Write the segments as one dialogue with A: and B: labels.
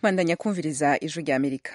A: bandanya kumviriza ijwi rya amerika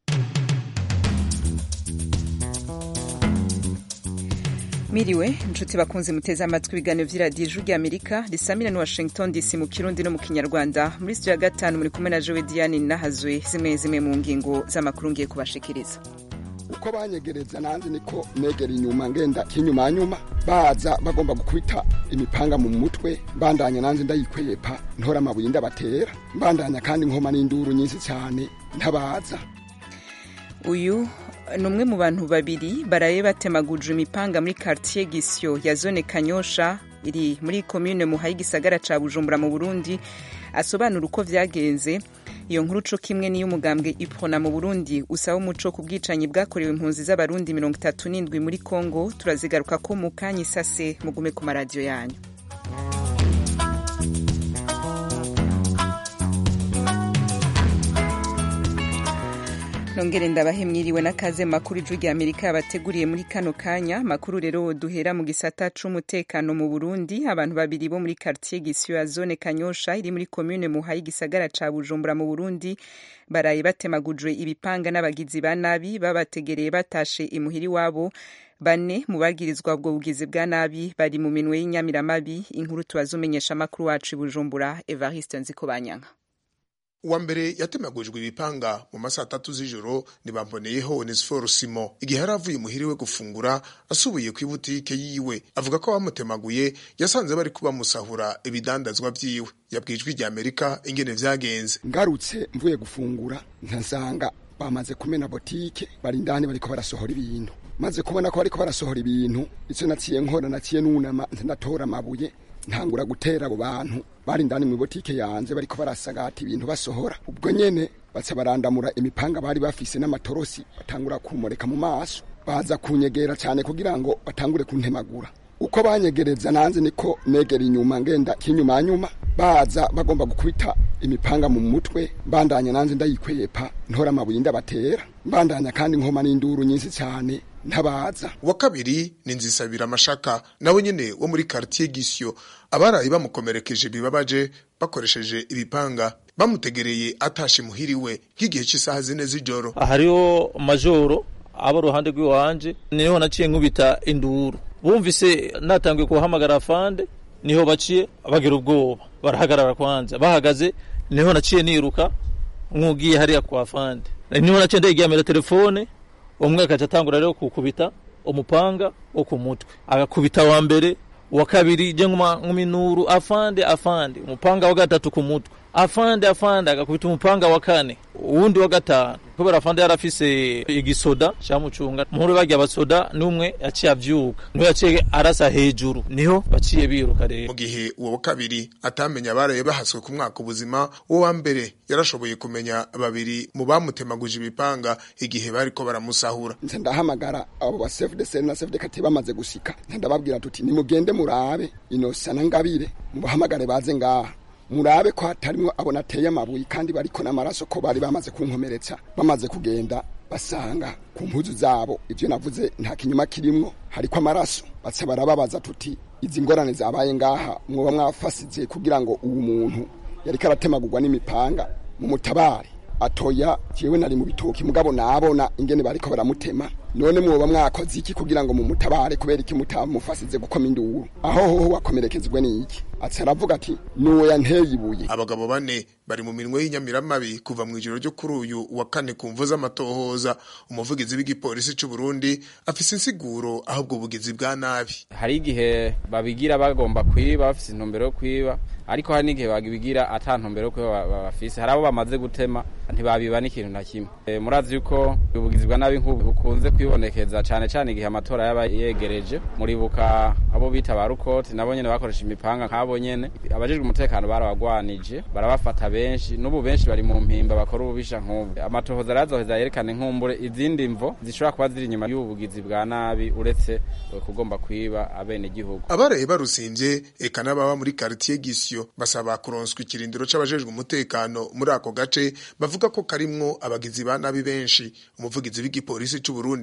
A: miriwe inshuti bakunze muteze amatwi ibiganiro vy'iradiyo ijwi rya amerika risamira ni washington dc mu kirundi no mu kinyarwanda muri studio ya gatanu muri kumwe na jowe diane nahazwe zimwe zimwe mu ngingo z'amakuru ngiye kubashikiriza
B: uko banyegereza nanjye niko negera inyuma ngenda kinyuma nyuma baza bagomba gukubita imipanga mu mutwe mbandanya nanjye ndayikwepa ntora amabuye ndabatera mbandanya kandi nkoma n'induru nyinshi cyane ntabaza
A: uyu ni umwe mu bantu babiri baraye batemaguje imipanga muri quartier gisyo ya zone kanyosha iri muri commune muhaye igisagara ca bujumbura mu burundi asobanura uko vyagenze iyo nkuru co kimwe n'iy'umugambwe iprona mu burundi usaba umuco ku bwicanyi bwakorewe impunzi z'abarundi mirongo itatu n'indwi muri congo turazigaruka ko mu kanya isase mugume ku maradiyo yanyu nongere ndabahe mwiriwe n'akaze makuru ijwi rya amerika yabateguriye muri kano kanya makuru rero duhera mu gisata c'umutekano mu burundi abantu babiri bo muri quartier gisyo ya zone kanyosha iri muri commune muhaye igisagara ca bujumbura mu burundi baraye batemagujwe ibipanga n'abagizi ba nabi babategereye batashe imuhiri wabo bane mu bagirizwa ubwo bugizi bwa nabi bari mu minwe y'inyamiramabi inkuru tubazumenyesha amakuru wacu i bujumbura evariste nzikobanyanka
C: uwa mbere yatemagujwe ibipanga mu masaha atatu z'ijoro ntibamboneyeho onesiforo simo igihe yari avuye muhiriwe gufungura asubiye ku ibutike yiwe avuga ko bamutemaguye yasanze bari kubamusahura ibidandazwa vyiwe yabwiye ijwi rya amerika ingene vyagenze
B: ngarutse mvuye gufungura nkasanga bamaze kumena botike bari indani bariko barasohora ibintu maze kubona ko bariko barasohora ibintu ico naciye nkora naciye nunama ndatora amabuye ntangura gutera abo bantu bari indani mu botike yanje bariko barasagata ibintu basohora ubwo nyene baca barandamura imipanga bari bafise n'amatorosi batangura kumureka mu maso baza kunyegera cyane kugira ngo batangure kuntemagura uko banyegereza nanze niko negera inyuma ngenda kinyuma nyuma baza bagomba gukubita imipanga mu mutwe mbandanya nanze ndayikwepa ntora amabuye ndabatera mbandanya kandi nkoma n'induru nyinshi cyane ntabaza
C: uwa kabiri ni nzisabira amashaka nawe nyene wo muri quartier gisyo abarayi bamukomerekeje bibabaje bakoresheje ibipanga bamutegereye atashe muhiriwe nk'igihe cy'isaha zine z'ijoro
D: hariho majoro aba ruhande rw'iwanje niho naciye nkubita induru bumvise natangiye kuhamagara afande niho baciye bagira ubwoba barahagarara kwanza bahagaze niho naciye niruka nk'ugiye hariya kwa afande niho naciye ndayigamira telefone umwe akaca atangura rero kukubita umupanga wo ku mutwe agakubita wa mbere uwa kabiri je nk'uminuru afande afande umupanga wa gatatu ku mutwe afande afande agakubita umupanga wa kane uwundi wa gatanu kubera afande yarafise igisoda camucunga muhuri barya abasoda n'umwe yaciye avyuka niho yaciye arasa hejuru niho baciye biruka rero
C: mu gihe uwo wa kabiri atamenya abaraye bahaswe ku mwaka ubuzima uwo wa mbere yarashoboye kumenya babiri mu bamutemaguje ibipanga igihe bariko baramusahura
B: nze ndahamagara abo ba chef de scène na chef de quartier bamaze gusika ndababwira tuti nimugende murabe inosa na ngabire mubahamagare baze ngaha murabe ko hatarimwo abona ateye amabuye kandi bariko n'amaraso ko bari bamaze kunkomeretsa bamaze kugenda basanga ku mpuzu zabo ivyo navuze nta kinyuma kirimwo hariko amaraso baca barababaza tuti izi ngorane zabaye ngaha mwoba mwafasize kugira ngo uwu muntu yariko aratemagurwa n'imipanga mu mutabare atoya jewe nari mu bitoki mugabo nabona ingene bariko baramutema none mwoba mwakoze iki kugira ngo mumutabare kubera iki mutamufasize gukoma induru aho hoho wakomerekezwe n'iki aca aravuga ati nuwo yanteye ibuye
C: abagabo bane bari mu minwe y'inyamiramabi kuva mu ijoro ryo kuri uyu wa kane ku mvu z'amatohoza umuvugizi w'igipolisi c'u Burundi afise insiguro aho ubwo bugizi bwa nabi
E: hari igihe babigira bagomba kwiba bafise intumbero yo kwiba ariko hari n'igihe babigira ata ntumbero yo kwiba bafise hari abo bamaze gutema ntibabiba n'ikintu na kimwe e, murazi yuko ubugizi bwa nabi nk'ubu bukunze kwibonekeza cane cane igihe amatora yaba yegereje muribuka abo bita ba rukoti nabo nyene bakoresha imipanga nk'abo nyene abajejwe umutekano barabagwanije barabafata benshi n'ubu benshi bari mu mpimba bakora ububisha nk'ubu amatohoza arazoheza yerekane nk'umbure izindi mvo zishobora kuba ziri inyuma y'ubugizi bwa nabi uretse kugomba kwiba abene gihugu
C: abaraye barusimvye eka n'ababa muri quartier gisyo basaba kuronswa ikirindiro c'abajejwe umutekano muri ako gace bavuga ko karimwo abagizi ba nabi benshi umuvugizi w'igipolisi c'u Burundi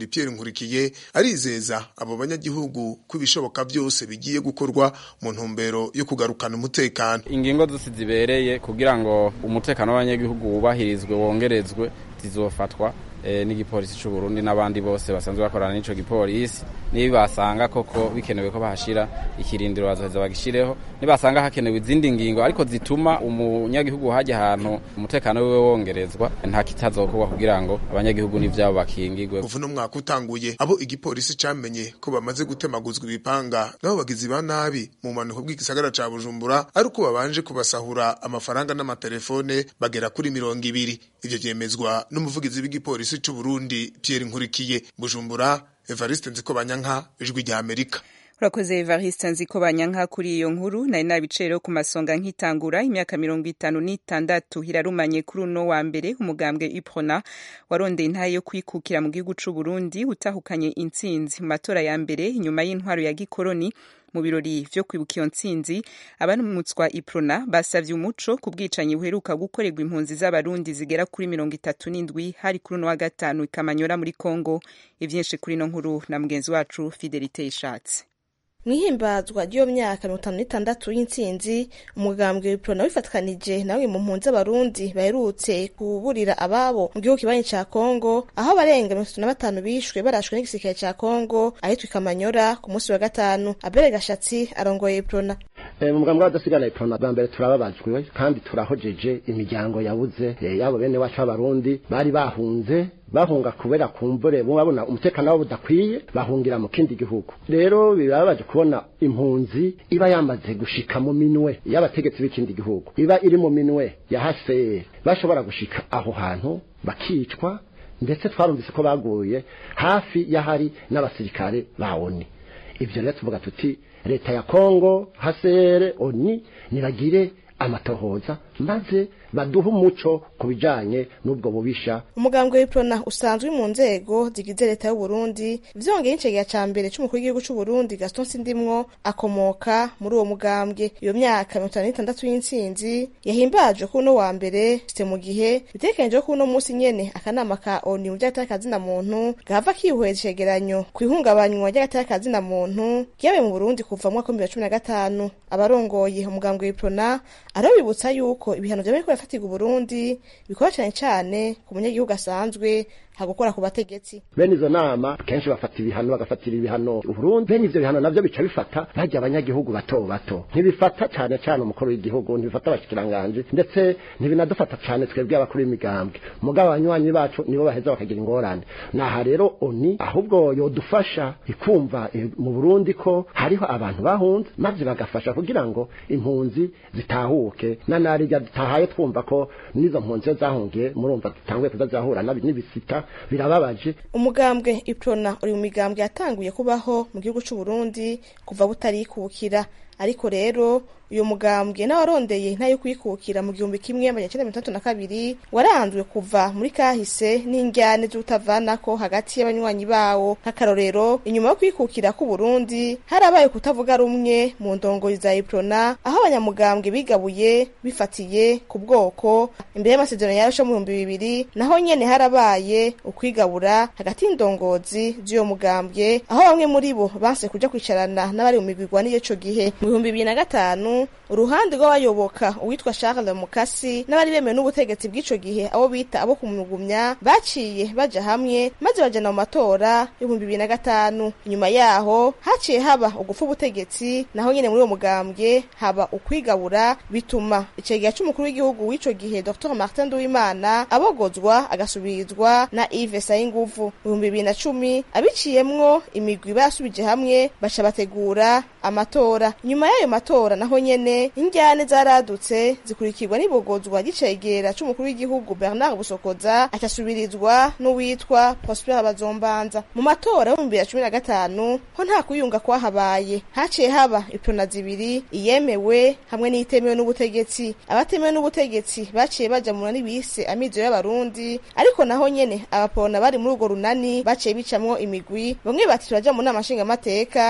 C: Burundi Pierre Nkurikiye arizeza abo banyagihugu ko ibishoboka byose bigiye gukorwa mu ntumbero yo kugarukana umutekano
E: ingingo zose zibereye kugira ngo umutekano w'abanyagihugu wubahirizwe wongerezwe zizofatwa e, n'igipolisi c'u Burundi n'abandi bose basanzwe bakorana n'ico gipolisi nibasanga koko bikenewe ko bahashira ikirindiro bazoheza bagishireho nibasanga hakenewe izindi ngingo ariko zituma umunyagihugu hajya ahantu umutekano wiwe wongerezwa nta kitazokorwa kugira ngo abanyagihugu n'ivyabo bakingigwe
C: kuva uno mwaka utanguye abo igipolisi camenye ko bamaze gutemaguzwa ibipanga nabo bagizi ba nabi mu manuko bw'igisagara ca Bujumbura ari uko babanje kubasahura amafaranga n'amatelefone bagera kuri mirongo ibiri ivyo vyemezwa n'umuvugizi w'igipolisi c'u Burundi Pierre Nkurikiye Bujumbura Evariste Nzikobanyanka ijwi rya Amerika
A: urakoze evariste nzi ko banyanka kuri iyo nkuru nari nabicero ku masonga nkitangura imyaka mirongo itanu n'itandatu irarumanye kuri uno wa mbere umugambwe iprona warondeye intaye yo kwikukira mu gihugu c'u Burundi utahukanye intsinzi mu matora ya mbere inyuma y'intwaro ya gikoroni mu birori vyo kwibuka iyo ntsinzi abaramutswa iprona basavye umuco ku bwicanyi buheruka gukorerwa impunzi z'abarundi zigera kuri mirongo itatu n'indwi hari kuri uno wa gatanu ikamanyora muri kongo ivyinshi kuri ino nkuru na mugenzi wacu fidelite ishatse
F: mwihimbazwa ry'iyo myaka mirongo itanu n'itandatu y'intsinzi umugambwe w'iprona wifatikanije nawe mu mpunzi z'abarundi baherutse kuburira ababo mu gihugu kibanyi ca kongo aho abarenga mirongo itatu na batanu bishwe barashwe n'igisirikare ca kongo ahitwa ikamanyora ku munsi wa gatanu abere gashatsi arongoye iprona
G: mu mugambi w'abadasigana iprona bwa mbere turababajwe kandi turahojeje imiryango yabuze yabo bene wacu b'abarundi bari bahunze bahunga kubera kumbure babona umutekano wabo udakwiye bahungira mu kindi gihugu rero birababaje kubona impunzi iba yamaze gushika mu minwe y'abategetsi b'ikindi gihugu iba iri mu minwe ya haseri bashobora gushika aho hantu bakicwa ndetse twarumvise ko baguye hafi y'ahari n'abasirikare ba oni ibyo rero tuvuga tuti leta ya kongo hasere oni nibagire amatohoza maze baduha umuco ku bijanye n'ubwo bubisha
F: umugambwe w'iprona usanzwe mu nzego zigize leta y'u Burundi vyongeye incegera ca mbere c'umukuru w'igihugu c'u Burundi Gaston Sindimwo akomoka muri uwo mugambwe iyo myaka mirongo itanu n'itandatu y'intsinzi yahimbajwe kuri uno wa mbere site mu gihe bitegekanijwe ko uno munsi nyene akanama ka ONU mu vy'agaterekazina muntu gahava kihweza icegeranyo kw'ihungabanywa ry'agaterekazina muntu ryabaye mu Burundi kuva mu mwaka w'ibihumbi bibiri na cumi na gatanu abarongoye umugambwe w'iprona arabibutsa yuko ibihano vyamaze birafatirwa Burundi bikora cyane cyane ku munyagihugu asanzwe hagukora ku bategetsi
G: bene izo nama kenshi bafata ibihano bagafatira ibihano Burundi bene ivyo bihano navyo bica bifata bajya abanyagihugu bato bato ntibifata cyane cyane umukuru w'igihugu ntibifata abashikiranganje ndetse ntibinadufata cyane twebwe abakuru b'imigambwe mugabo abanywanyi bacu nibo baheza bakagira ingorane naha rero oni ahubwo yodufasha ikumva mu Burundi ko hariho abantu bahunze maze bagafasha kugira ngo impunzi zitahuke na narirya dutahaye twumva ko nizo mpunzi zahungiye murumva dutanguye kuzazahura n'ibisita birababaje
F: umugambwe iprona uri mu migambwe yatanguye kubaho mu gihugu c'u Burundi kuva butarikukira ariko rero uyu mugambwe n'awarondeye ntayo kwikukira mu gihumbi kimwe amajana icenda mirongo itandatu na kabiri waranzwe kuva muri kahise n'injyane z'utavanako hagati y'abanywanyi bawo nk'akarorero inyuma yo kwikukira k'u Burundi harabaye kutavuga rumwe mu ndongozi za iprona aho abanyamugambwe bigabuye bifatiye ku bwoko imbere y'amasezerano yarasho mu bihumbi bibiri naho nyene harabaye ukwigabura hagati y'indongozi z'uyo mugambwe aho bamwe muri bo banse kuja kwicarana n'abari mu migwigwa n'ico gihe mu bihumbi bibiri na gatanu uruhande rw'abayoboka uwitwa Charles Mukasi n'abari bemewe n'ubutegetsi bw'ico gihe abo bita abo kumugumya baciye baja hamwe maze bajana mu matora y'ibihumbi bibiri na gatanu inyuma yaho haciye haba ugufa ubutegetsi naho nyene muri uwo mugambwe haba ukwigabura bituma icegera c'umukuru w'igihugu w'ico gihe Dr Martin Nduwimana abogozwa agasubirizwa na Yves Sayinguvu mu bihumbi bibiri na cumi abiciyemwo imigwi basubije hamwe baca bategura amatora nyuma y'ayo matora naho nyene injyane zaradutse zikurikirwa n'ibogozwa ry'icegera c'umukuru w'igihugu Bernard Busokoza acasubirizwa n'uwitwa Prosper Bazombanza mu matora yo mu bibiri na cumi na gatanu ho nta kuyunga kwahabaye haciye haba iprona zibiri iyemewe hamwe n'itemewe n'ubutegetsi abatemewe n'ubutegetsi baciye baja mu runani bise amizo y'abarundi ariko naho nyene abaporona bari muri urwo runani baciye bicamwo imigwi bamwe bati turaja mu nama nshingamateka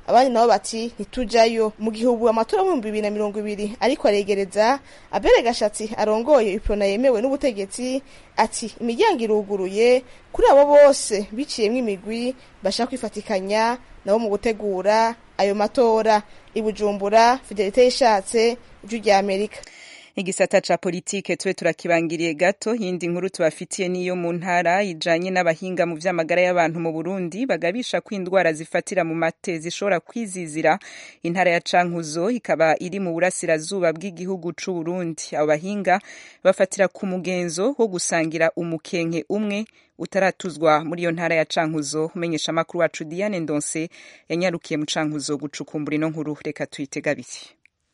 F: abandi nabo bati ntitujayo mu gihe ubu amatora y'ibihumbi bibiri na mirongo ibiri ariko aregereza abere gashatsi arongoye iprona yemewe n'ubutegetsi ati imiryango iruguruye kuri abo bose biciyemwo imigwi bashaka kwifatikanya nabo mu gutegura ayo matora i bujumbura fidelite yishatse ijwi rya amerika
A: igisata ca politike tube turakibangiriye gato yindi nkuru tubafitiye niyo mu ntara ijanye n'abahinga mu vy'amagara y'abantu mu Burundi bagabisha ko indwara zifatira mu mate zishobora kwizizira intara ya Cankuzo ikaba iri mu burasirazuba bw'igihugu c'u Burundi abo bahinga bafatira ku mugenzo wo gusangira umukenke umwe utaratuzwa muri iyo ntara ya Cankuzo umenyesha makuru wacu Diane Ndonse yanyarukiye mu Cankuzo gucukumbura ino nkuru reka tuyitega biti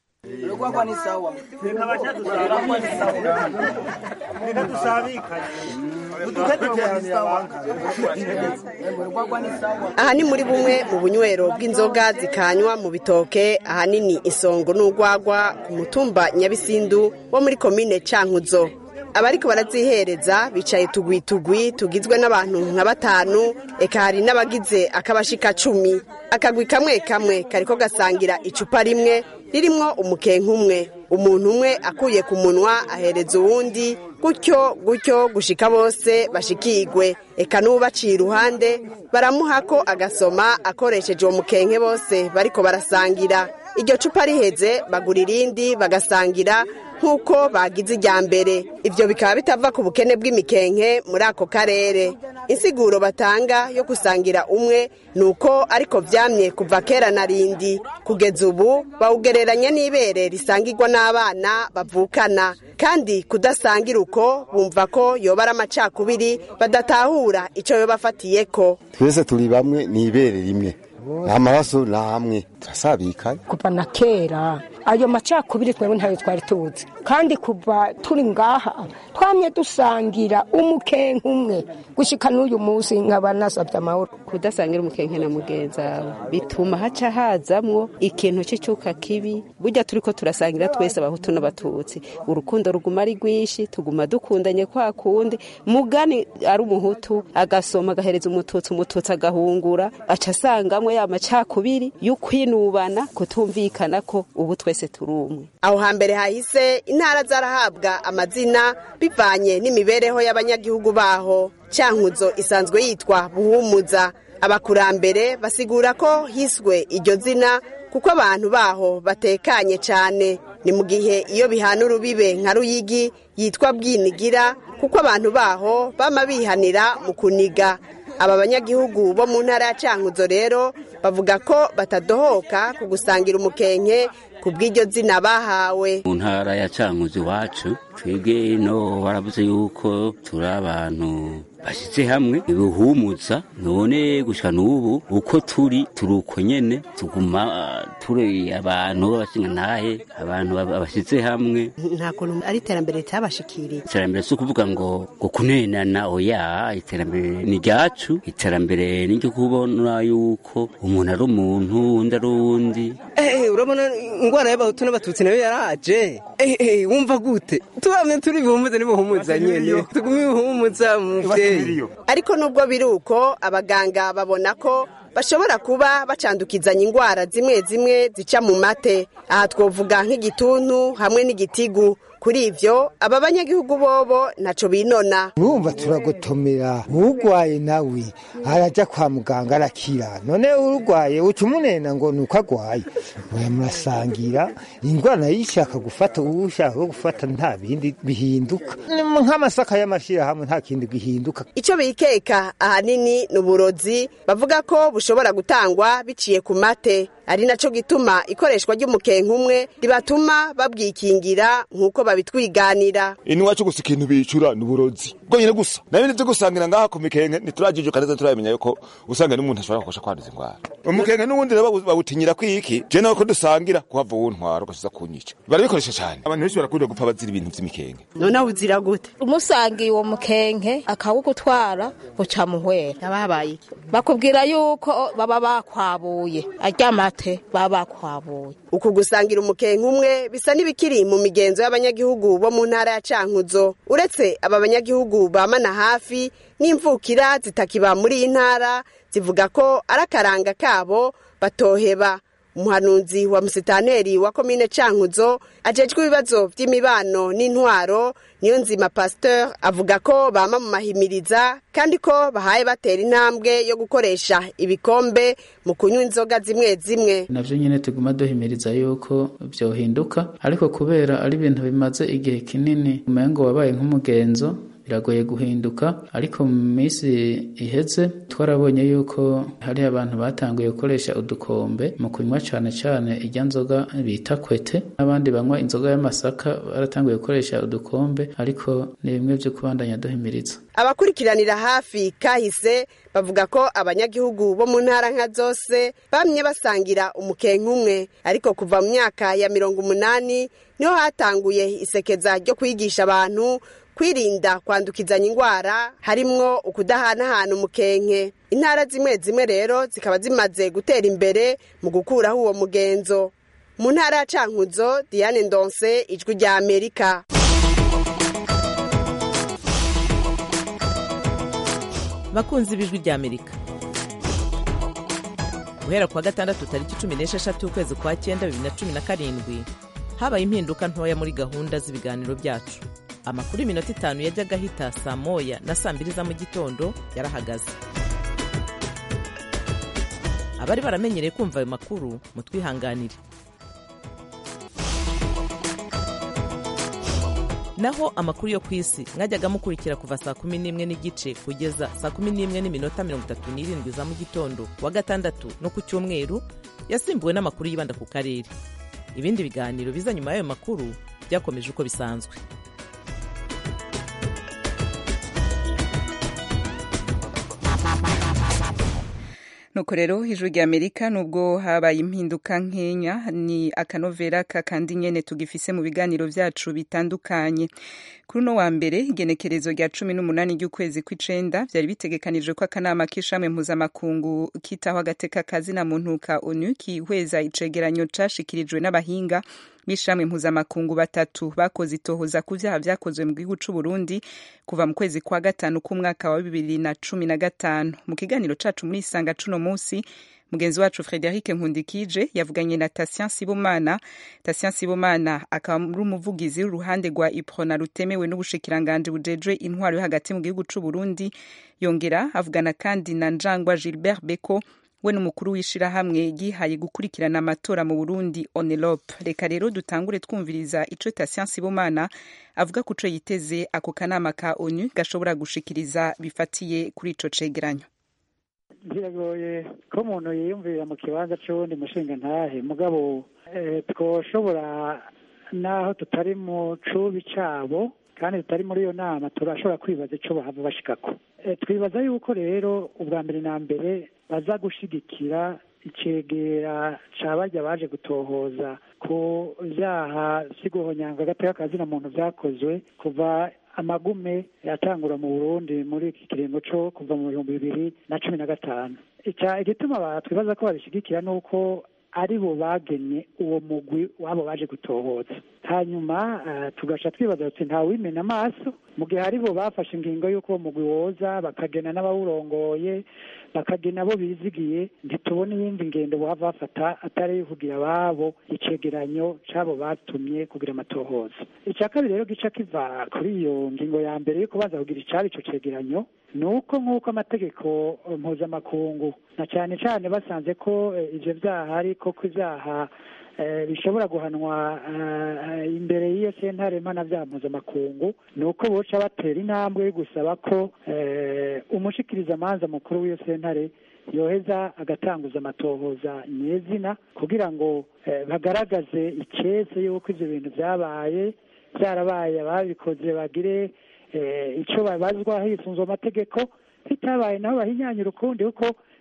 H: aha ni muri bumwe mu bunywero bw'inzoga zikanywa mu bitoke ahanini isongo n'urwagwa ku mutumba nyabisindu wo muri komine cankuzo abariko barazihereza bicaye tugwi tugwi tugizwe n'abantu nka batanu eka hari n'abagize akabashika cumi akagwi kamwe kamwe kariko gasangira icupa rimwe ririmwo umukenke umwe umuntu umwe akuye ku munwa ahereza uwundi gutyo gutyo gushika bose bashikigwe eka n'ubaciye iruhande baramuhako agasoma akoresheje uwo mukenke bose bariko barasangira iryo cupa riheze bagura irindi bagasangira nk'uko bagize irya mbere ibyo bikaba bitava ku bukene bw'imikenke muri ako karere insiguro batanga yo gusangira umwe ni uko ariko vyamye kuva kera na rindi kugeza ubu bawugereranya n'ibere risangirwa n'abana bavukana kandi kudasangira uko bumva ko yoba ari amacakubiri badatahura ico yobafatiyeko
I: twese turi bamwe ni ibere rimwe amaraso ni amwe turasabikanye
J: kuva na kera ayo macakubiri twebwe ntayo twari tuzi kandi kuva turi ngaha twamye dusangira umukenke umwe gushika n'uyu munsi nkaba nasabye amahoro
K: kudasangira umukenke na mugenzi wawe bituma haca hazamwo ikintu cy'icyuka kibi burya turi ko turasangira twese abahutu n'abatutsi urukundo ruguma ari rwinshi tuguma dukundanye kwa kundi mugani ari umuhutu agasoma agahereza umututsi umututsi agahungura aca asangamwe ya macakubiri y'ukwinubana kutumvikana ko ubu twese turi umwe
H: aho hambere hahise intara zarahabwa amazina bivanye n'imibereho y'abanyagihugu baho cyankuzo isanzwe yitwa buhumuza abakurambere basigura ko hiswe iryo zina kuko abantu baho batekanye cyane ni mu gihe iyo bihana urubibe nka ruyigi yitwa bwinigira kuko abantu baho bama bihanira mu kuniga aba banyagihugu bo mu ntara ya cankuzo rero bavuga ko batadohoka ku gusangira umukenke ku bw'iryo zina bahawe
L: mu ntara ya cankuzo iwacu twebwe no baravuze yuko turi abantu bashyize hamwe ibihuumuza none gushika n'ubu uko turi turi uko nyene tuguma turi abantu b'abashingantahe abantu bashyize hamwe
H: nta kuntu ari iterambere ritabashikiriye
L: iterambere si ukuvuga ngo ngo kunenana oya iterambere ni ryacu iterambere ni ryo kubona yuko umuntu ari umuntu undi ari uwundi
M: urabona ingwara y'abahutu n'abatutsi nayo yaraje wumva gute tubamye turi bihumuza n'ibuhumuza nyene tugume ibihumuza muvyeyi
H: ariko nubwo biri uko abaganga babona ko bashobora kuba bacandukizanya indwara zimwe zimwe zica mu mate aha twovuga nk'igituntu hamwe n'igitigu kuri ivyo aba banyagihugu bobo ntaco binona
N: urumva turagotomera urwaye nawe araja kwa muganga arakira none urwaye uca umunena ngo nuko agwaye oya murasangira ingwara nayo ishaka gufata ushaka gufata nta bindi bihinduka nk'amasaka y'amashirahamwe nta kindi gihinduka
H: ico bikeka ahanini ni uburozi bavuga ko bushobora gutangwa biciye ku mate ari naco gituma ikoreshwa ry'umukenke umwe ribatuma babwikingira nk'uko babitwiganira
O: iwacu gusa ikintu bicura ni uburozi bwonyine gusa nayo nivyo gusangira ngaha ku mikenke ntiturajijuka neza turamenya yuko usanga n'umuntu ashobora gukosha kwanduza indwara umukenke n'ubundi rero bawutinyira kwiki je nawe ko dusangira kuhava uwuntwara ugasiza kunyica barabikoresha cane abantu benshi barakunda gupfa bazira ibintu vy'imikenke
H: none uzira gute
J: umusangiye uwo mukenke akawugutwara uca muhwera
H: yababaye iki
J: bakubwira yuko baba bakwabuye aryamate baba bakwabuye
H: uku gusangira umukenke umwe bisa n'ibikiri mu migenzo y'abanyagihugu abanyagihugu bo mu ntara ya cankuzo uretse aba banyagihugu bamana hafi n'imvukira zitakiba muri iyi ntara zivuga ko ari akaranga kabo batoheba umuhanuzi wa musitaneri wa komine cankuzo ajejwe ibibazo vy'imibano n'intwaro niyo nzima pasteur avuga ko bama mu mahimiriza kandi ko bahaye batera intambwe yo gukoresha ibikombe mu kunywa inzoga zimwe zimwe
P: navyo nyene tuguma duhimiriza yuko vyohinduka ariko kubera ari ibintu bimaze igihe kinini umengo wabaye nk'umugenzo biragoye guhinduka ariko mu minsi iheze twarabonye yuko hari abantu batanguye gukoresha udukombe mu kunywa cane cane irya nzoga bita kwete n'abandi banywa inzoga y'amasaka baratanguye gukoresha udukombe ariko ni bimwe vyo kubandanya duhimiriza
H: abakurikiranira hafi kahise bavuga ko abanyagihugu bo mu ntara nka zose bamye basangira umukenke umwe ariko kuva mu myaka ya mirongo umunani niho hatanguye isekeza ryo kwigisha abantu kwirinda kwandukizanya indwara harimwo ukudahanahana umukenke intara zimwe zimwe rero zikaba zimaze gutera imbere mu gukuraho uwo mugenzo mu ntara ya cankuzo diane ndonse ijwi rya amerika
Q: bakunzi b'ijwi rya amerika guhera kuwa gatandatu tariki cumi n'esheshatu ukwezi kwa cyenda bibiri na cumi na karindwi habaye impinduka ntoya muri gahunda z'ibiganiro byacu amakuru y'iminota itanu yajyaga ahita saa moya na saa mbiri za mu gitondo yarahagaze abari baramenyereye kumva ayo makuru mutwihanganire naho amakuru yo ku isi mwajyaga mukurikira kuva saa kumi n'imwe n'igice kugeza saa kumi n'imwe n'iminota mirongo itatu n'irindwi za mu gitondo wa gatandatu no ku cyumweru yasimbuwe n'amakuru yibanda ku karere ibindi biganiro biza nyuma y'ayo makuru byakomeje uko bisanzwe
A: nuko rero ijwi rya amerika nubwo habaye impinduka nkenya ni akanovera kakandi nyene tugifise mu biganiro vyacu bitandukanye kuri uno wa mbere igenekerezo rya cumi n'umunani ry'ukwezi kw'icenda vyari bitegekanijwe ko akanama k'ishamwe mpuzamakungu kitaho agateka kazina muntu ka onu kihweza icegeranyo cashikirijwe n'abahinga b'ishamwe mpuzamakungu batatu bakoze itohoza ku vyaha vyakozwe mu gihugu c'uburundi kuva mu kwezi kwa gatanu k'umwaka wa bibiri na cumi na gatanu mu kiganiro cacu muri isanga cuno musi mugenzi wacu frederic nkundikije yavuganye na tasien sibomana tasien sibomana akaba ari umuvugizi w'uruhande rwa iprona rutemewe n'ubushikiranganji bujejwe intwaro yo hagati mu gihugu c'uburundi yongera avugana kandi na njangwa gilbert beko we n'umukuru w'ishirahamwe yihaye gukurikirana amatora mu burundi onelope reka rero dutangure twumviriza ico tasien sibomana avuga ku co yiteze ako kanama ka onu gashobora gushikiriza bifatiye kuri ico cegeranyo
R: biragoye ko umuntu yiyumvira mu kibanza c'uwundi mushinga ntahe mugabo twoshobora naho tutari mu cubi cabo kandi tutari muri iyo nama turashobora kwibaza ico bahava bashikako twibaza yuko rero ubwa mbere na mbere baza gushigikira icegera ca barya baje gutohoza ku vyaha vy'iguhonyanga agateka kazina muntu vyakozwe kuva amagume yatangura mu burundi muri iki kiringo co kuva mu bihumbi bibiri na cumi na gatanu igituma twibaza ko babishigikira ni uko ari bo bagenye uwo mugwi wabo baje gutohoza hanyuma tugaca twibaza tuti ntawimena amaso mu gihe ari bo bafashe ingingo y'uko uwo mugwi woza bakagena n'abawurongoye bakagena abo bizigiye ntitubona iyindi ngendo baba bafata atari kugira ababo icegeranyo c'abo batumye kugira amatohoza icya kabiri rero gica kiva kuri iyo ngingo ya mbere yo kubanza kugira icari ico cegeranyo ni uko nk'uko amategeko mpuzamakungu na cyane cyane basanze ko ivyo vyaha ariko ko ivyaha bishobora guhanwa imbere y'iyo sentare mpanavyaha mpuzamakungu ni uko boca batera intambwe yo gusaba ko umushikirizamanza mukuru w'iyo sentare yoheza agatanguza amatohoza nyezina kugira ngo bagaragaze icese y'uko ivyo bintu vyabaye vyarabaye ababikoze bagire icyo babazwa hisunzwe amategeko bitabaye nabo bahinyanyura ukundi kuko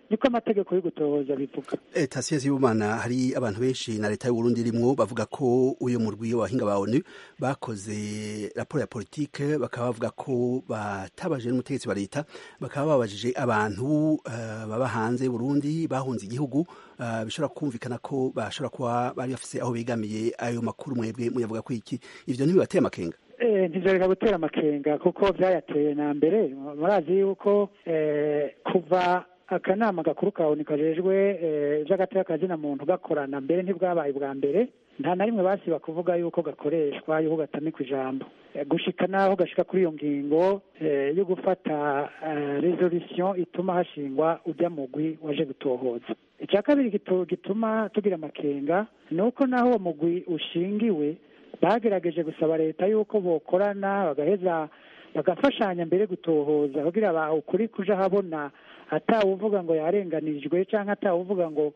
R: niko amategeko yo gutohoza bivuga
S: Eh, Tasiye Sibomana hari abantu benshi na leta y'u Burundi irimwo bavuga ko uyo murwi w'abahinga ba ONU bakoze raporo ya politike bakaba bavuga ko batabaje n'umutegetsi wa leta bakaba babajije abantu eh, baba hanze y'u Burundi bahunze igihugu eh, bishobora kumvikana ko bashobora kuba bari bafise aho begamiye ayo makuru mwebwe muyavuga ko iki ivyo ntibibateye amakenga
R: Eh, ntivyareka gutera amakenga kuko vyayateye na mbere murazi yuko eh, kuva akanama gakuru ka ONU kajejwe eh, ivy'agateka kazina muntu gakorana mbere ntibwabaye bwa mbere nta na rimwe basiba kuvuga yuko gakoreshwa yuko gatamikwa ijambo Eh, gushika naho gashika kuri iyo ngingo eh, yo gufata eh, resolution ituma hashingwa ujya mugwi waje gutohoza icya kabiri gitu- gituma tugira amakenga ni uko naho uwo mugwi ushingiwe bagerageje gusaba leta yuko bokorana bagaheza bagafashanya mbere gutohoza kugira ba ukuri kuja habona atawuvuga ngo yarenganijwe cyangwa atawuvuga ngo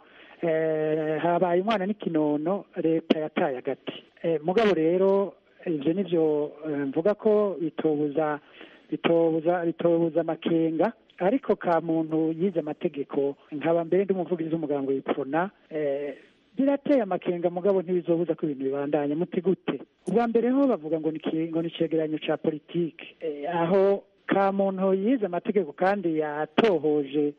R: eh, habaye umwana n'ikinono leta yataye agati eh, mugabo rero ivyo nivyo eh, mvuga ko bitobuza bitobuza bitobuza amakenga ariko ka muntu yize amategeko nkaba mbere ndi umuvugizi w'umuganga w'ipfuna eh, birateye amakenga mugabo ntibizobuza ko ibintu bibandanya muti gute ubwa mbere ho bavuga ngo ni iki- ngo ni icegeranyo ca politike Eh, aho ka muntu yize amategeko kandi yatohoje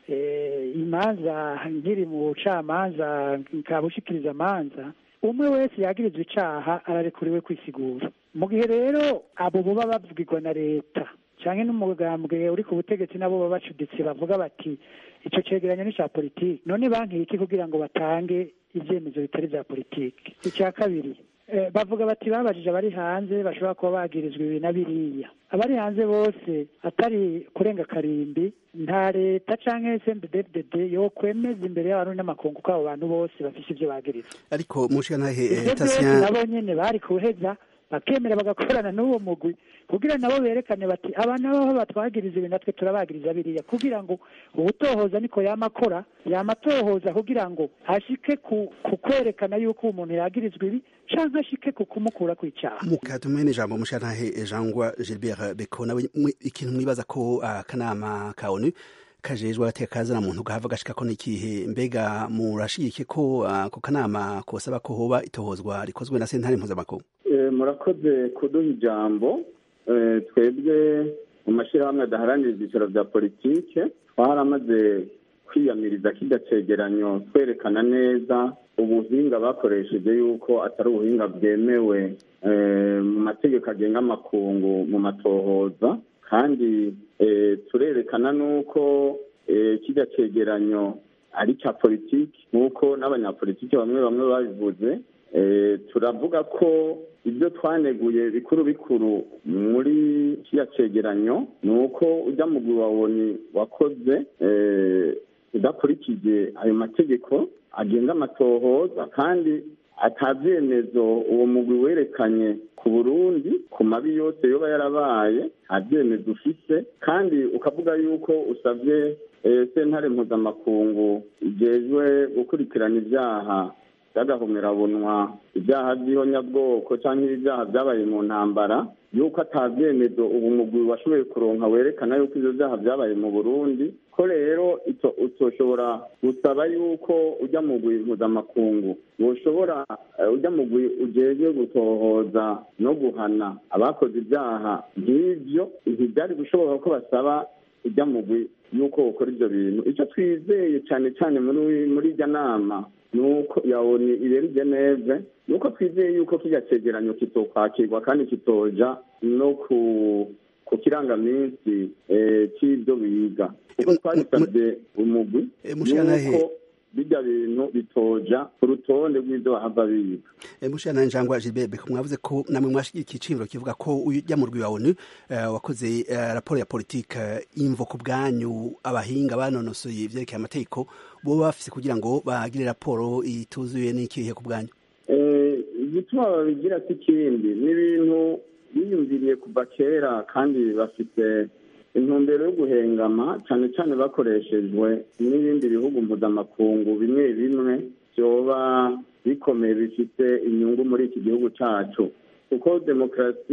R: eh, imanza nkiri mu bucamanza kabushikiriza amanza umwe wese yagirizwa icaha ararekuriwe kwisigura mu gihe rero abo boba bavugirwa na leta canke n'umugambwe uri ku butegetsi nabo baba bacuditse bavuga bati ico cegeranyo ni ca politiki none bankiye iki kugira ngo batange ivyemezo bitari vya politiki icya kabiri eh, bavuga bati babajije abari hanze bashobora kuba bagirizwa ibi na biriya abari hanze bose atari kurenga karimbi nta leta canke SNDD-FDD yokwemeza imbere y'abantu n'amakungu ko abo bantu bose bafise ivyo bagirizwa
S: ariko mushikanahe
R: ivyo byose
S: Tasiya
R: nabo nyene bari kuheza bakemera bagakorana n'uwo mugwi kugira nabo berekane bati aba nabo batwagiriza ibi natwe turabagiriza biriya kugira ngo ubutohoza niko yama akora yama atohoza kugira ngo ashike ku, ku kwerekana yuko umuntu yagirizwa ibi canke ashike ku kumukura kw'icaha
S: mukatumene ijambo mushikanahe Jangwa Gilbert Beko nawe mwe- ikintu mwibaza ko akanama ka ONU kajejwe agateka kazana muntu gahava gashika ko n'ikihe mbega murashigike ko ako kanama kosaba ko hoba itohozwa rikozwe na sentare mpuzamakungu
T: Eh, murakoze kuduha ijambo Eh, twebwe mu mashyirahamwe adaharanira ibyicaro bya politike twaramaze kwiyamiriza kirya cegeranyo twerekana neza ubuhinga bakoresheje yuko atari ubuhinga bwemewe eh, mu mategeko agenga amakungu mu matohoza kandi eh, turerekana n'uko eh, kirya cegeranyo ari cya politiki nk'uko n'abanyapolitiki bamwe bamwe babivuze Eh, turavuga ko ibyo twaneguye bikuru bikuru muri kiriya cegeranyo ni uko ujya mugwi wa woni wakoze eh, udakurikije ayo mategeko agenga amatohoza kandi atabyemezo uwo mugwi werekanye ku burundi ku mabi yose yoba yarabaye nta byemezo ufise kandi ukavuga yuko usabye eh, sentare mpuzamakungu ijejwe gukurikirana ibyaha by'agahomerabunwa ibyaha by'ihonyabwoko cyangwa ibyaha byabaye mu ntambara yuko atabyemezo ubu mugwi washoboye kuronka werekana yuko ivyo vyaha vyabaye mu burundi ko rero ito- utoshobora gusaba yuko ujya mugwi mpuzamakungu woshobora eh, ujya mugwi ujejwe gutohoza no guhana abakoze ibyaha nk'ivyo ntivyari gushoboka ko basaba ujya mugwi yuko ukora ivyo bintu icyo twizeye cyane cyane muri muri irya nama nuko yawoni ibera i geneve nuko twizeye yuko kirya cegeranyo kitokwakirwa kandi kitoja no ku ku kirangaminsi eh, c'ivyo biga kuko twabisabye umugwi
S: mushikanahe-
T: yuko bijya bintu bitoja ku rutonde rw'ivyo bahava biga
S: mushana njangwa Gilbert Beko mwavuze ko namwe mwashigikiye iciyumviro kivuga ko ujya mu rwi wa ONU eh, wakoze eh, raporo ya politike eh, imvo ku bwanyu abahinga banonosoye ivyerekeye amategeko bo bafise kugira ngo bagire raporo ituzuye n'ikihe ku bwanyu
T: Eh, igituma babigira si ikindi ni ibintu biyumviriye kuva kera kandi bafite intumbero yo guhengama cyane cyane bakoreshejwe n'ibindi bihugu mpuzamakungu bimwe bimwe byoba bikomeye bifite inyungu muri iki gihugu cyacu kuko demokarasi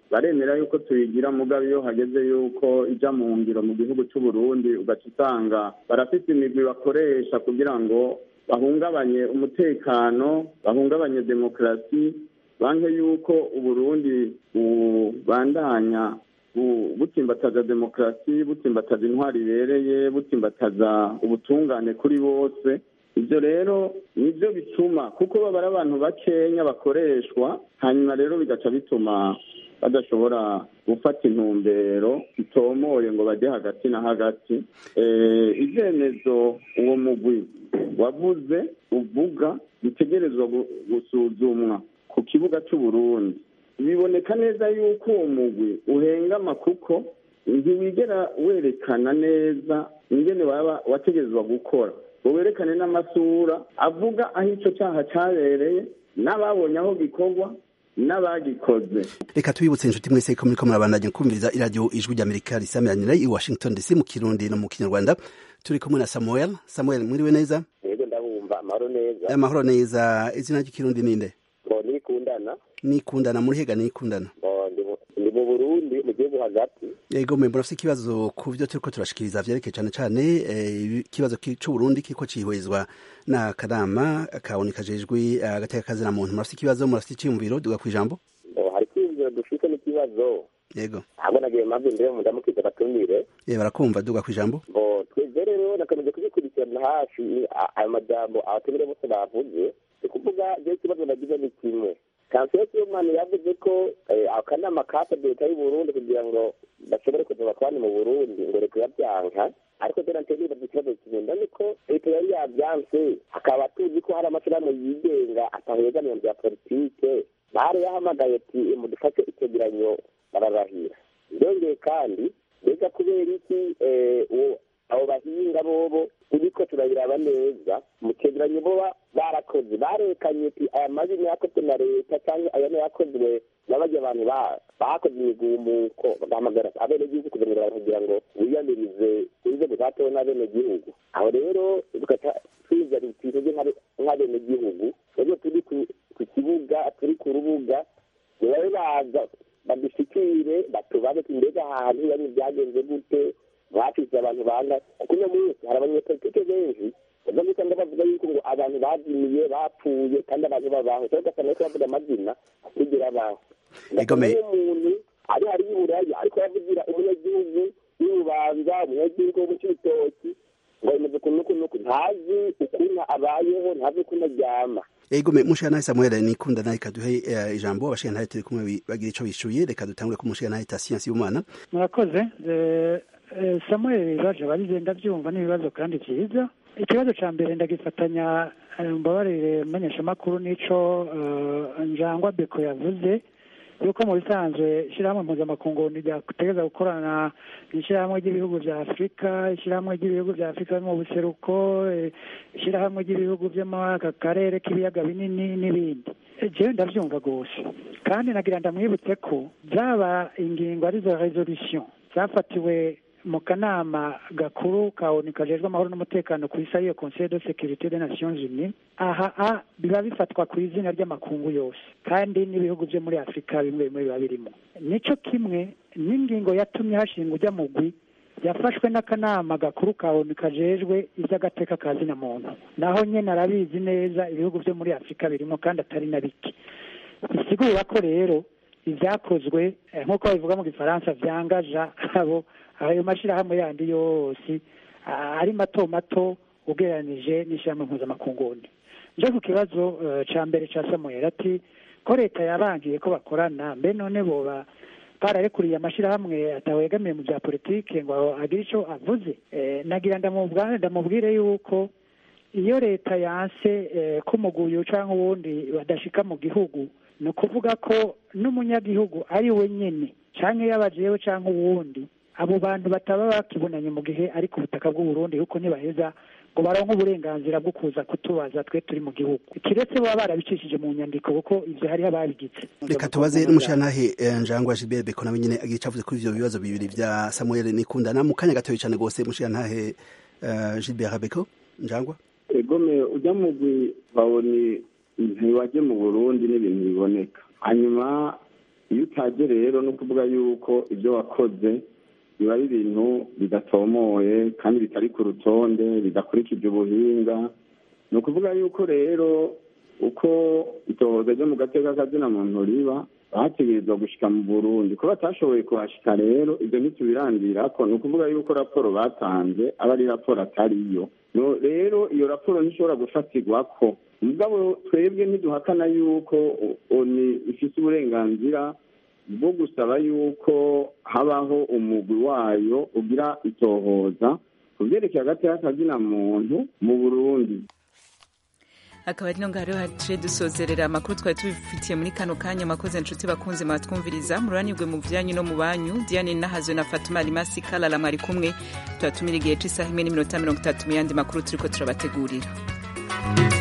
T: baremera yuko tuyigira mugabo iyo hageze yuko ija mu ngiro mu gihugu c'u Burundi ugaca usanga barafite imigwi bakoresha kugira ngo bahungabanye umutekano bahungabanye demokarasi banke yuko uburundi bubandanya butsimbataza demokarasi butsimbataza intwari ibereye butsimbataza ubutungane kuri bose ibyo rero nibyo bituma kuko baba ari abantu bakenya bakoreshwa hanyuma rero bigaca bituma badashobora gufata intumbero itomoye ngo bajye hagati na hagati ibyemezo uwo mugwi wavuze uvuga bitegerezwa gusuzumwa ku kibuga cy'uburundi biboneka neza yuko uwo mugwi uhengama kuko ntiwigera werekana neza ingene waba wategerezwa gukora ngo werekane n'amasura avuga aho icyo cyaha cyabereye n'ababonye aho gikorwa n'abagikoze
S: reka tubibutse inshuti mwese ko muriko murabandanya kumviriza iradiyo ijwi ry'amerika risamiranira i washington dc mu kirundi no mu kinyarwanda turi kumwe na samuel samuel mwiriwe neza
U: yego ndabumva amahoro neza
S: amahoro neza izina ry'ikirundi ninde
U: ngo nikundana
S: nikundana muri hega nikundana
U: ndi mu burundi mu gihugu hagati
S: yego mwe murafite ikibazo ku byo turiko turashikiriza vyerekeye cane cane ikibazo c'uburundi kiriko cihwezwa n'akanama kaboneka kajejwe agateka kazina muntu murafite ikibazo murafite iciyumviro duga kw'ijambo
U: hari kwiyumviro dufite n'ikibazo
S: yego
U: ahubwo nagiye mpamvu imbere mu ndamukiza batumire
S: ye barakumva duga kw'ijambo
U: bo twebwe rero nakomeje kubikurikirana hafi ayo majambo abatumire bose bavuze ni kuvuga je ikibazo nagize ni kimwe kanseri y'umwana yavuze ko akanama kasabye leta y'uburundi kugira ngo bashobore kuza bakorane mu burundi ngo leta yabyanka ariko dore ntegereza ikibazo kimwe ni ko leta yari yabyanse akaba tuzi ko hari amashyirahamwe yigenga atahegamiye mu bya politike bari yahamagaye ati mudufashe icyegeranyo bararahira byongeye kandi mbega kubera iki abo bahinga bobo turiko turabiraba neza mu cegeranyo boba barakoze barekanye ati aya mabi yakozwe na leta cyangwa aya yakozwe n'abarya abantu bakoze imigumuko bahamagara abenegihugu kugira kugira ngo wiyamirize inzego zatewe n'abenegihugu aho rero tugaca twizana ibintu nk'abenegihugu twebwe turi ku kibuga turi ku rubuga nibabe baza badushikire batubaze mbega ahantu yani byagenze gute bafise abantu banga kuko uno munsi hari abanyepolitike benshi uza gusanga bavuga yuko ngo abantu bazimiye bapfuye kandi abantu babaho cyangwa ugasanga ariko bavuga amazina kugira abaho ugasanga umuntu ari hari y'uburaya ariko yavugira umunyagihugu y'ububanza umunyagihugu wo mu cibitoki ngo bimeze ukuntu ukuntu uku ntazi ukuntu abayeho ntazi ukuntu aryama
S: ego me mushana Samuel nikunda naye kaduhe uh, ijambo abashika ntaye turi kumwe bagira ico bishuye reka dutangure ku mushika naye tasiyansi y'umwana
R: murakoze samuel ibibazo bagize ndabyumva n'ibibazo kandi byiza ikibazo cya mbere ndagifatanya mbabarire menyeshamakuru n'ico njangwa beko yavuze yuko mu bisanzwe ishyirahamwe mpuzamakungu ryategeza gukorana n'ishyirahamwe ry'ibihugu bya afurika ishyirahamwe ry'ibihugu bya afurika mu buseruko ishyirahamwe ry'ibihugu byo muri aka karere k'ibiyaga binini n'ibindi jewe ndabyumva rwose kandi nagira ndamwibutse ko zaba ingingo arizo resolution zafatiwe mu kanama gakuru ka onu kajejwe amahoro n'umutekano ku isi ariyo conseil de sécurité des nations unies aha a biba bifatwa ku izina ry'amakungu yose kandi n'ibihugu byo muri afurika bimwe bimwe biba birimo nico kimwe n'ingingo yatumye hashinga ujya mugwi yafashwe n'akanama gakuru ka onu kajejwe iby'agateka ka zina muntu naho nyine arabizi neza ibihugu byo muri afurika birimo kandi atari na bike bisigura ko rero ibyakozwe nk'uko babivuga mu gifaransa byangaja abo ayo mashyirahamwe yandi yose ari mato mato ugereranije n'ishyirahamwe mpuzamakungundi nje ku kibazo cya mbere cya samuel ati ko leta yabangiye ko bakorana mbe none boba bararekuriye amashyirahamwe atawegamiye mu bya politike ngo agire icyo avuze nagira ndamubwire yuko iyo leta yanse ko umuguyu cyangwa uwundi badashika mu gihugu ni ukuvuga ko n'umunyagihugu ari we nyine cyangwa iyo abajewe cyangwa uwundi abo bantu bataba bakibonanye mu gihe ari ku butaka bw'uburundi kuko ntibaheza ngo baronke uburenganzira bwo kuza kutubaza twe turi mu gihugu kiretse baba barabicishije mu nyandiko kuko ivyo hariho ababigize
S: reka tubaze n'umushantahe njangwa gilbert beko nawe nyine agira icavuze kuri ivyo bibazo bibiri vya samuel nikundana mu kanya gatoya cane gose mushantahe gilbert beko njangwa
T: egome ujya mugwi bawoni ntiwaje mu burundi n'ibintu biboneka hanyuma iyo utaje rero ni ukuvuga yuko ibyo wakoze biba ari ibintu bidatomoye kandi bitari ku rutonde bidakurikije ubuhinga ni ukuvuga yuko rero uko itohoza ryo mu gateka kazina muntu riba bategerezwa gushika mu burundi ko batashoboye kuhashika rero ibyo ntitubirandirako ni ukuvuga yuko raporo batanze aba ari raporo atariyo no rero iyo raporo ntishobora gufatirwako mugabo twebwe ntiduhakana yuko oni ifite uburenganzira bwo gusaba yuko habaho umugwi wayo ugira itohoza ku byerekeye hagati y'akazina muntu mu burundi
A: akaba ari no ngaho haciye dusozerera amakuru twari tubifitiye muri kano kanya amakoze inshuti bakunze mwatwumviriza mururanirwe mu byanyu no mu banyu diane nahazwe na fatuma rimasi kalala mwari kumwe tubatumira igihe cy'isaha imwe n'iminota mirongo itatu mu yandi makuru turiko turabategurira